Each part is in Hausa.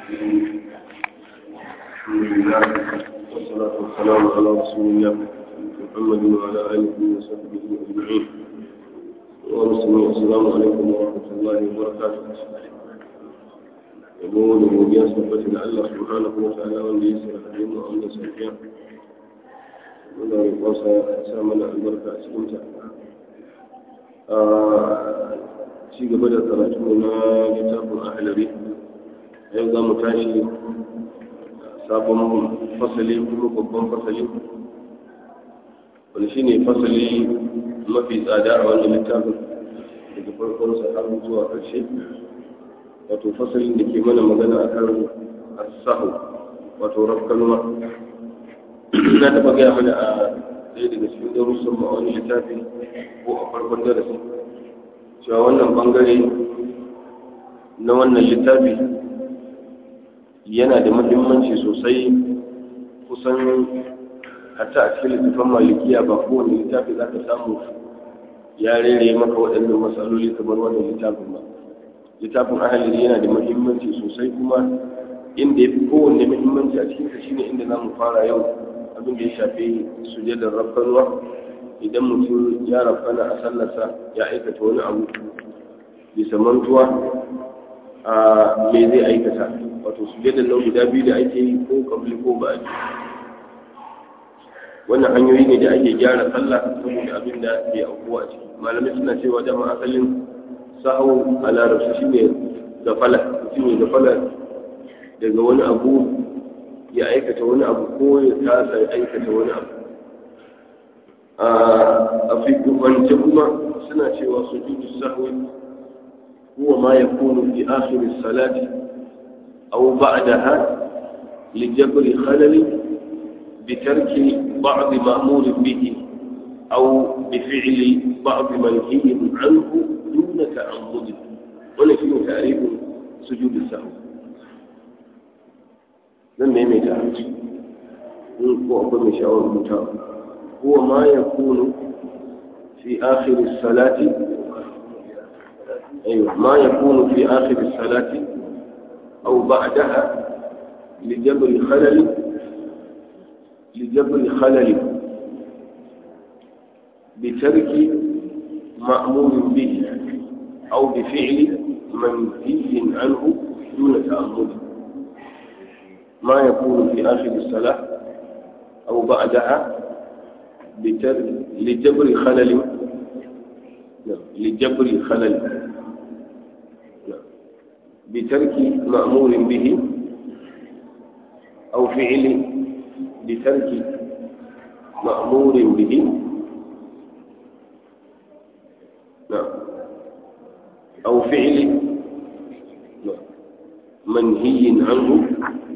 الرحيم الحمد لله والصلاة والسلام على رسول الله محمد وعلى آله وصحبه أجمعين ورسول السلام عليكم ورحمة الله وبركاته يقول وديا صفة الله سبحانه وتعالى والذي يسر حديث وأمن سفيان muna roƙonsa sa mana albarka a cikinta a ci gaba da karatu na littafin ahalari yau za mu tashi sabon fasali kuma babban fasali wani shine fasali mafi tsada a wannan littafin daga farkonsa har zuwa ƙarshe wato fasalin da ke mana magana akan asahu wato rafkanuwa na taɓa gaya mana a ɗaya daga cikin darussan ma wani littafi ko a farkon darasi cewa wannan bangare na wannan littafi yana da muhimmanci sosai kusan hatta a cikin littafin malikiya ba kowane littafi za ka samu ya rere maka waɗannan matsaloli kamar wannan littafin ba littafin ahalin yana da muhimmanci sosai kuma inda ya fi kowanne muhimmanci a cikinsa shine inda za mu fara yau abin da ya shafi sujadar rafkanuwa idan mutum ya rafkana a sallarsa ya aikata wani abu bisa mantuwa a me zai aikata wato sujadar nan guda biyu da ake yi ko kabli ko ba wannan hanyoyi ne da ake gyara sallah saboda abin da ke aukuwa a ciki malamai suna cewa dama asalin sahu a larabci shine gafala mutum ya gafala daga wani abu ya aikata wani abu ko ya tasa ya aikata wani abu a fikwance kuma suna cewa su judu sahwi huwa ma ya kunu fi akhirin salati aw ba'daha li jabri khalali bi tarki ba'd ma'mur bihi aw bi fi'li ba'd manhiy anhu duna ta'ammud wannan shine ta'rifin sujudu sahwi zan maimaita hanci in ko akwai mai sha'awar rubuta huwa ma ya kunu fi akhir salati أيوة ما يكون في آخر الصلاة أو بعدها لجبر خلل لجبر خلل بترك مأمور به أو بفعل منهي عنه دون تأمل ما يكون في آخر الصلاة أو بعدها لجبر خلل لجبر خلل بترك مأمور به أو فعل بترك مأمور به نعم أو فعل منهي عنه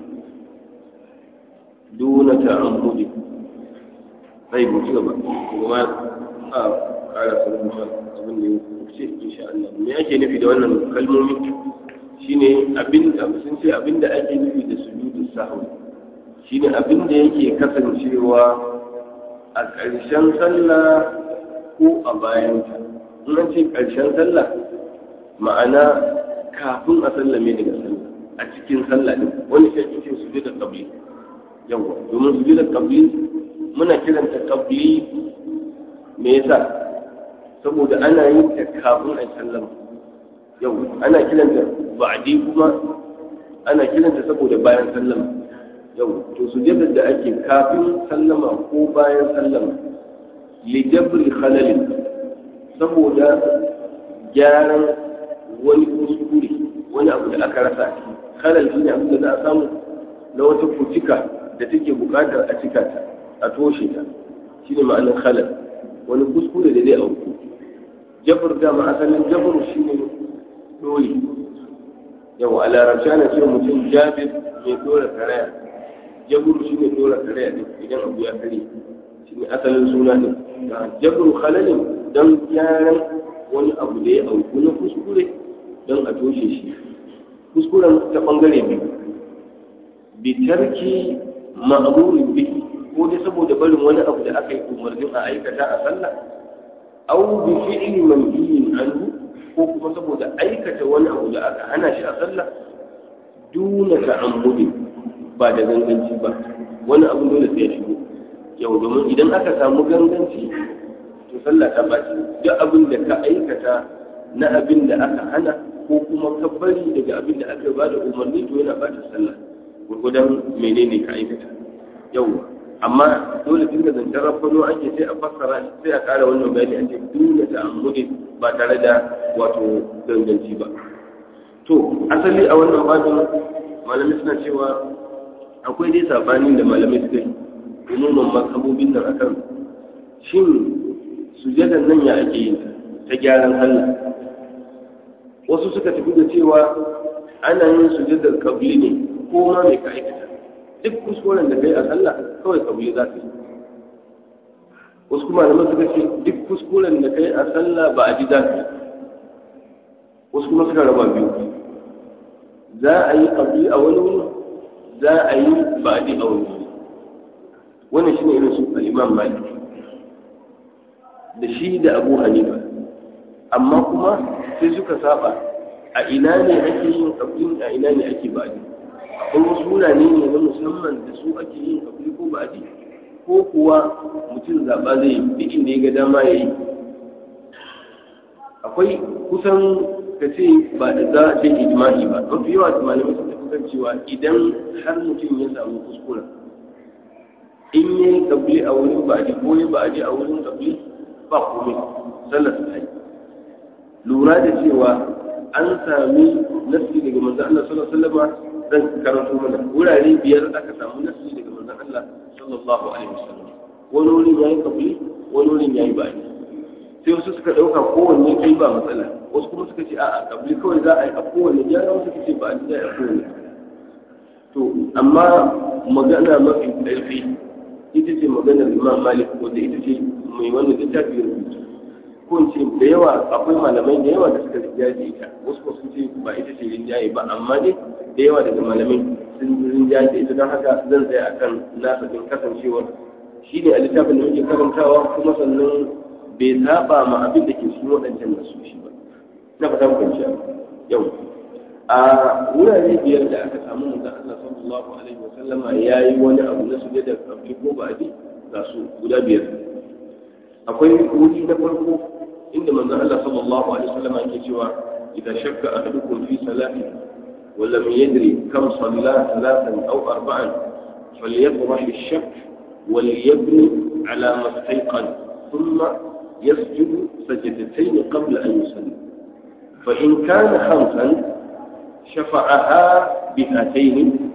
دون تعمد طيب مجيبا وما قال صلى الله عليه وسلم in sha Allah me ake nufi da wannan kalmomi shine abin da sun ce abin da ake nufi da sujudu sahwi shine abin da yake kasancewa a ƙarshen sallah ko a bayan ta in an ce ƙarshen sallah ma'ana kafin a sallame daga sallah a cikin sallah din wani shi ake ce sujudu qabli yawa domin sujudu qabli muna kiranta qabli me yasa saboda ana yin ta kafin a sallama yau ana kiranta ba'di kuma ana kiranta saboda bayan sallama yau to sujudar da ake kafin sallama ko bayan sallama li jabri khalalin saboda gyaran wani kuskure wani abu da aka rasa a ciki khalal shine abin da za a samu na wata kucika da take bukatar a cika ta a toshe ta shine ma'anar khalal wani kuskure da zai auku jabir dama asalin jabir shi ne dole yau a larabci ana ce mutum jabir mai dora karaya jabir shi ne dora karaya ne idan abu ya kare shi ne asalin suna ne jabir halalin don gyaran wani abu da ya auku na kuskure don a toshe shi kuskuren ta bangare biyu bitarki ma'amurin bihi ko dai saboda barin wani abu da aka yi umarnin a aikata a sallah aw bi fi'li manhiyin anhu ko kuma saboda aikata wani abu da aka hana shi a sallah duna ta'ammudi ba da ganganci ba wani abin dole sai ya shigo yau domin idan aka samu ganganci to sallah ta baci duk abin da ka aikata na abin da aka hana ko kuma ka bari daga abin da aka ba da umarni to yana bata sallah gurgudan menene ka aikata yau amma dole tun da zancen rafano ake sai a fassara sai a kara wannan bayani a ce dole ta ammudi ba tare da wato ganganci ba to asali a wannan babin malamai suna cewa akwai dai sabanin da malamai suka yi umuman makabobin nan akan shin sujadan nan ya ake yin ta gyaran Allah wasu suka tafi da cewa ana yin sujadar kabli ne ko ma mai ka aikata duk kuskuren da kai a sallah kawai kabli za ka yi wasu kuma da suka ce duk kuskuren da kai a sallah ba a ji za ka yi wasu kuma suka raba biyu za a yi kabli a wani wuri za a yi ba a ji a wani wuri wannan shine irin su al-imam malik da shi da abu hanifa amma kuma sai suka saba a ina ne ake yin kabli a ina ne ake ba a ji akwai wasu wurare ne na musamman da su ake yin kabli ko ba a ji ko kuwa mutum zaɓa zai duk inda ya ga dama ya yi akwai kusan ka ce ba da za a ce ijma'i ba mafi yawa da malamai sun tafi kan cewa idan har mutum ya samu kuskura in ya yi kabli a wurin ba a ji ko ya ba a ji a wurin kabli ba komai sallar su yi lura da cewa an sami nasi daga manzon Allah sallallahu alaihi wasallam zan karanto mana wurare biyar aka samu nasi daga manzon Allah sallallahu alaihi wasallam wani wurin yayi kabli wani wurin yayi ba sai wasu suka dauka kowanne kai ba matsala wasu kuma suka ce a'a kabli kawai za a yi a kowanne gyara wasu suka ce ba a ji a kowanne to amma magana mafi ƙarfi ita ce maganar imam malik wanda ita ce mai wannan littafi ya rubuta ko in ce da yawa akwai malamai da yawa da suka rinjaye da ita wasu ko sun ce ba ita ce rinjaye ba amma dai da yawa daga malamai sun rinjaye da ita don haka zan tsaya akan nasa din kasancewar shi ne a littafin da muke karantawa kuma sannan bai saba ma abin da ke cikin waɗancan nasu shi ba na fata mu kwanciya yau a wurare biyar da aka samu manzon Allah sallallahu alaihi wasallama yayi wani abu na sujada kabli ko ba abi ga su guda biyar akwai wuri na farko inda manzon Allah sallallahu alaihi wasallama yake cewa idan shakka ahadukum fi salati wa lam yadri kam salla thalathan aw arba'an falyatrah ash-shakk وليبني على ما استيقن ثم يسجد سجدتين قبل أن يصلي فإن كان خمسا شفعها بهاتين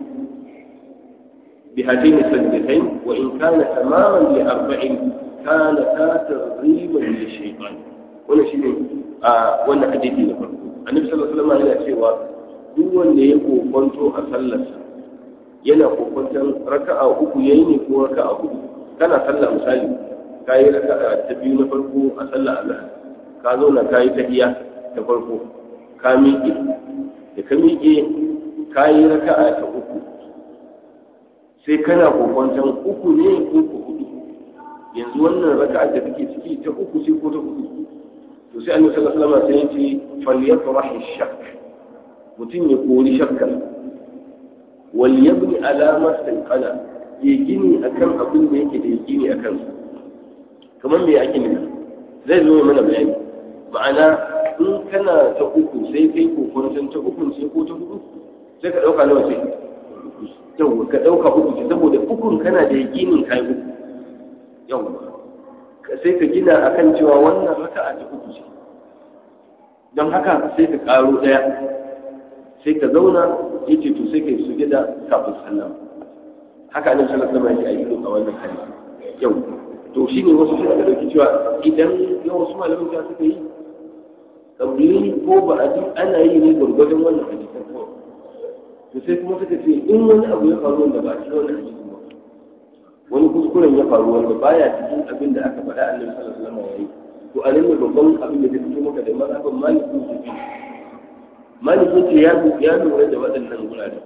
بهاتين السجدتين وإن كان تماما لأربع كانتا ترغيبا للشيطان wannan shine a wannan hadisi na farko annabi sallallahu alaihi wasallam yana cewa duk wanda ya kokonto a sallarsa yana kokonton raka'a uku yayi ne ko raka'a hudu kana sallah misali kayi raka'a ta biyu na farko a sallar Allah ka zauna kayi tahiyya ta farko ka miƙe da ka miƙe ka yi raka'a ta uku sai kana kokwanton uku ne ko ko hudu yanzu wannan raka'a da kake ciki ta uku ce ko ta hudu to sai annabi sallallahu alaihi wasallam sai ya ce falyatrah shakk mutum ya kori shakkar wal yabni ala ma sanqala ya gini akan abin da yake da gini akan sa kamar me ake nufi zai zo mana bayani ma'ana in kana ta uku sai kai kokonton ta uku sai ko ta hudu sai ka dauka nawa sai yau ka dauka uku ce saboda ukun kana da yakinin kai uku yau sai ka gina akan cewa wannan raka'a ta uku ce don haka sai ka karo daya sai ka zauna yace to sai kai sujada kafin sallama haka annabi sallallahu alaihi wasallam ya yi a wannan hadisi yau to shine wasu suka dauki cewa idan yau wasu malamin ta suka yi kabili ko ba a ji ana yi ne gwargwadon wannan hadisan kawai to sai kuma suka ce in wani abu ya faru wanda ba a cikin wannan hadisin ba wani kuskuren ya faru wanda baya cikin abin da aka faɗa annabi sallallahu alaihi wasallam yayi to a nan ne babban abin da zai fito maka da mazhabin malikin su fi malikin ce ya ya lura da waɗannan gurare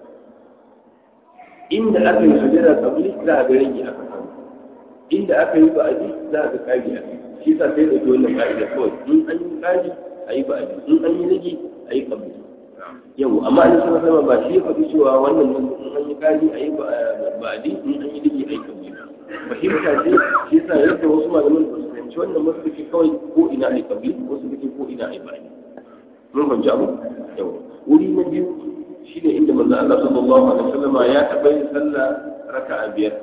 inda aka yi sujada kabili za a ga rage aka samu inda aka yi ba a ji za a ga kari a kai shi sa sai da wannan ka'ida kawai in an yi kari a yi ba'adi in an yi rage a yi kabli yau amma an sama sama ba shi ya faɗi cewa wannan nan in an yi kari a yi ba a di in an yi dake a yi kabli fahimta ce shi yasa yadda wasu malaman ba su fahimci wannan wasu suke kawai ko ina a yi kabli wasu suke ko ina a yi ba mun fahimci abu yau wuri na biyu shine inda manzo Allah sallallahu alaihi wasallam ya taɓa yin sallah raka'a biyar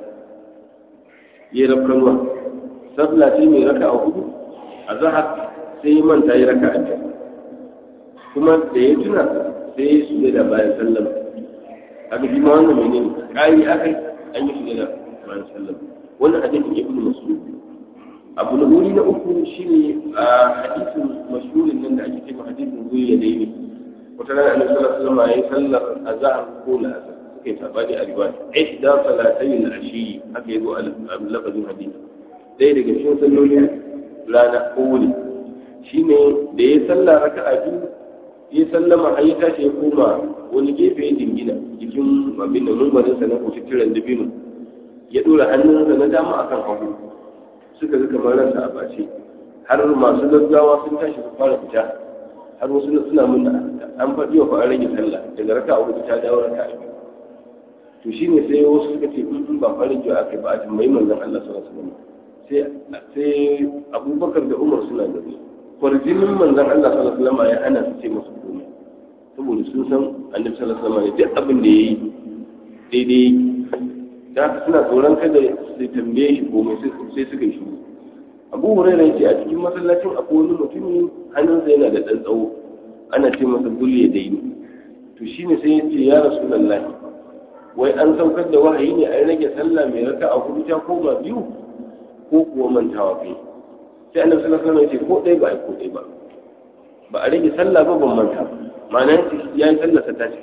ya rafkanwa sallah ce mai raka'a hudu a zahar sai ya manta ya raka'a biyar kuma da ya tuna sai ya shige da bayan sallam aka ji ma wannan menene ƙari akai an yi shige da bayan sallam wannan hadisin ibn mas'ud abu na wuri na uku shine a hadisin mashhurin nan da ake cewa hadisin zuwa da yi wata rana annabi sallallahu alaihi wasallam yayi sallar azhar ko la'asar suka yi tabani a riwaya ihda salatayn al-ashi haka yazo a lafazin hadisi ɗaya daga cikin sallolin rana ko wuni shine da ya sallah raka'a biyu ya sallama har ya tashi ya koma wani gefe ya dingina jikin abin da mumbarinsa na kututturen dabino ya dora hannunsa na dama akan hagu suka ga kamar ransa a bace har masu gaggawa sun tashi su fara fita har wasu suna mun da an faɗi wa fa'an rage sallah daga raka a hudu ta dawo raka a biyu to shine sai wasu suka ce in ba farin jiwa aka ba a tambayi manzon Allah sallallahu alaihi wasallam sai sai Abubakar da Umar suna gari kwarjinin manzon Allah sallallahu alaihi wasallam ya hana su ce musu komai saboda sun san Annabi sallallahu alaihi wasallam duk abin da yayi daidai da haka suna tsoron kada su tambaye shi komai sai suka yi shiru Abu Hurairah yace a cikin masallacin akwai wani mutumi hannunsa yana da dan tsawo ana ce masa bulye daini to shine sai ya ce ya rasulullahi wai an saukar da wahayi ne a rage sallah mai raka a hudu ta koma biyu ko kuwa mantawa kai sai annabi sallallahu alaihi wasallam ya ce ko ɗaya ba ai ko ɗaya ba ba a rage sallah ba ban manta ba ma'ana ya yi sallah ta tashi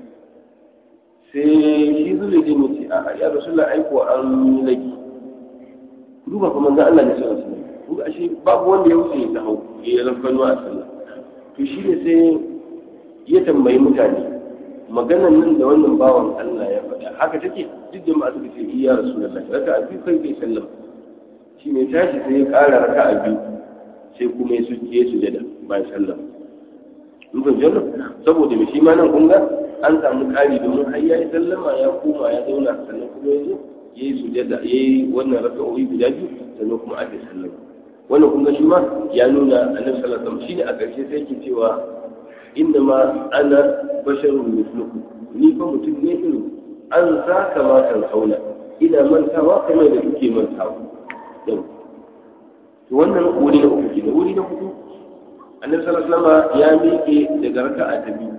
sai shi zule din yace a ya rasulullah ai ko an yi rage duba kuma manzon Allah ne sallallahu alaihi wasallam kuma ashe babu wanda ya wuce ta hau ya rafkanu a sallah to shi ne sai ya tambayi mutane maganan nan da wannan bawan Allah ya faɗa haka take duk da masu ce iya rasulullahi raka a biyu kai kai sallam shi ne tashi sai ya ƙara raka a biyu sai kuma ya suje su jada bayan sallam mun fahimci wannan saboda me shi ma nan kun ga an samu ƙari domin har ya yi sallama ya koma ya zauna sannan kuma ya zo ya yi sujada ya yi wannan raka'o'i guda biyu sannan kuma ake sallama wannan kun ga shi ma ya nuna annabi sallallahu alaihi wasallam shine a ƙarshe sai yake cewa inna ma ana basharun mislukum ni fa mutum ne irin an sa kama kan hauna ina mantawa kamar da kuke mantawa yau to wannan wuri na uku kenan wuri na hudu annabi sallallahu alaihi wasallam ya miƙe daga raka'a ta biyu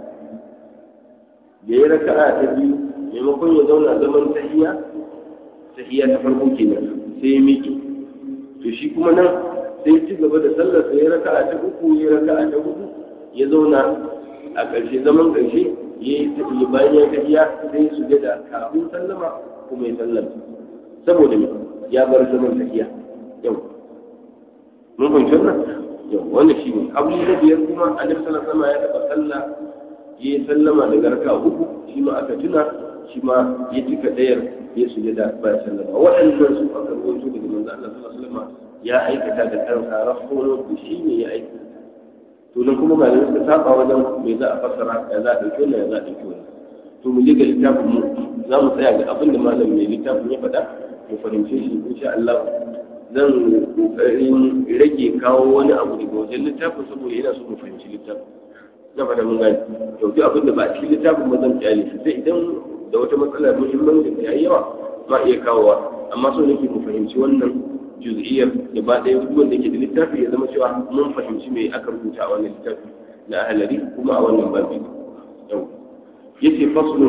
da ya raka'a ta biyu maimakon ya zauna zaman tahiyya tahiyya ta farko kenan sai ya miƙe to shi kuma nan sai ci gaba da sallar sai ya raka'a ta uku ya raka'a ta hudu ya zauna a ƙarshe zaman ƙarshe ya yi tafiye bayan ya tafiya sai su da kafin sallama kuma ya sallama saboda me ya bar zaman tafiya yau mun fahimci wannan yau wannan shi ne abu na biyar kuma annabi sallallahu alaihi wasallam ya taɓa sallah ya yi sallama daga raka'a uku shi ma aka tuna shi ma ya cika ɗayar ya sujada bayan sallama waɗannan su aka rawaito daga manzo Allah sallallahu alaihi wasallam ya aikata da kansa rahoto da shi ne ya aikata to nan kuma malamai suka saba wajen me za a fassara ya za a ɗauki wannan ya za a ɗauki wannan to mu je ga littafin mu za mu tsaya ga abin da malam mai littafin ya faɗa mu fahimce shi insha Allah zan kokarin rage kawo wani abu daga wajen littafin saboda yana so mu fahimci littafin na fata mun gani to duk abin da ba a cikin littafin ba zan kyale shi sai idan da wata matsalar muhimmancin ta yayi yawa ma iya kawowa amma so nake mu fahimci wannan juz'iyyar gaba ɗaya duk wanda ke da littafi ya zama cewa mun fahimci me aka rubuta a wannan littafi na ahalari kuma a wannan babi yau yace faslu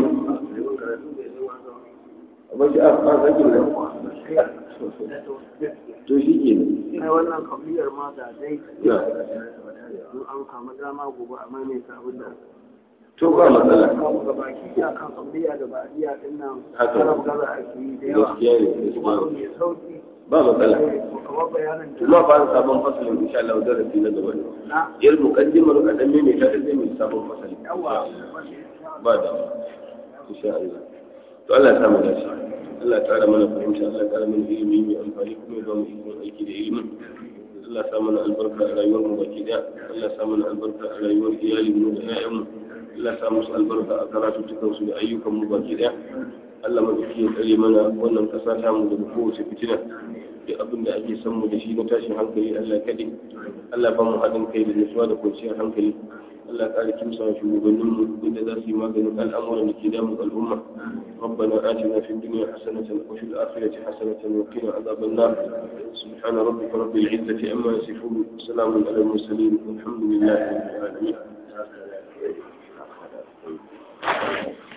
amma shi a kan sakin nan to shi ke ai wannan kamiyar ma da dai in an samu dama gobe a maimaita abin da to ba matsala kawo ga baki ya kan kamiyya da ba'diya din nan Haka. karam gaza ake yi da yawa gaskiya ne kuma gaskiya abu mai sauki ba matsala kamar bayanin da kuma fa sabon fasalin insha Allah darasi na gaba ne na yar muqaddimar kadan ne mai ta sai mai sabon fasali yawa ba da insha Allah to Allah ya samu dace Allah ya tsara mana fahimta Allah ya tsara mana ilimi mai amfani kuma ya ba mu ikon aiki da ilimin Allah ya sa mana albarka a rayuwar mu baki daya Allah ya sa mana albarka a rayuwar iyalin mu da ƴaƴan mu Allah sa musu albarka a karatu su da ayyukan mu baki daya Allah madauki ya tsare mana wannan kasa ta mu daga kowace fitina da abin da ake san mu da shi na tashin hankali Allah kaɗai Allah ba mu haɗin kai da nutsuwa da kwanciyar hankali Allah ƙara kimsa wa shugabanninmu inda za su yi maganin al'amuran da ke damun al'umma ربنا آتنا في الدنيا حسنة وفي الآخرة حسنة وقنا عذاب النار سبحان ربك رب العزة عما يصفون وسلام على المرسلين والحمد لله رب العالمين